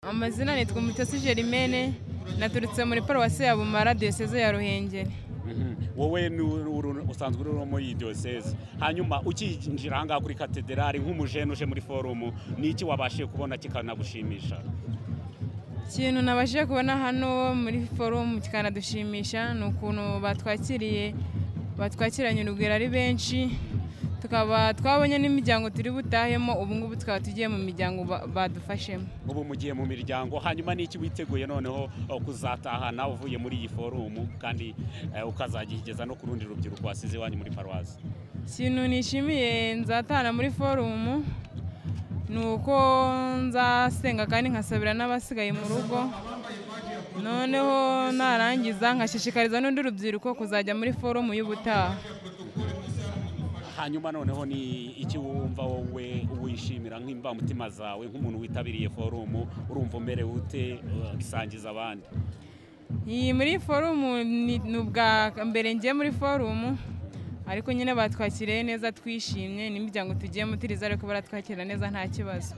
amazina nitwa umutesi gerimene naturutse muri paruwasi ya bumara diyoseze ya ruhengeri wowe ni uru- uru- usanzwe uri muri diyoseze hanyuma ukinjira ahangaha kuri katederari nk'umujene uje muri forumu ni iki wabashije kubona kikanagushimisha ikintu nabashije kubona hano muri forumu kikanadushimisha ni ukuntu batwakiriye batwakiranye urugwiro ari benshi tukaba twabonye n'imiryango turi butahemo ubu ngubu tukaba tugiye mu miryango ba- badufashemo ubu mugiye mu miryango hanyuma ni iki witeguye noneho eh, kuzatahana uvuye muri iyi forumu kandi eh, ukazagihigeza no ku rundi rubyiruko wasize iwanyu muri paruwasi ikintu nishimiye nzatana muri forumu ni uko nzasenga kandi nkasabira n'abasigaye mu rugo noneho narangiza nkashishikariza n'undi rubyiruko kuzajya muri forumu y'ubutaha hanyuma noneho ni iki wumva wowe wishimira nk'imbamutima zawe nk'umuntu witabiriye forumu urumva umerewe ute eh, bisangiza abandi iyi muri forumu ni ni ubwa mbere ngiye muri forumu ariko nyine batwakiriye neza twishimye n'imiryango tugiyemo turiza ariko baratwakira neza nta kibazo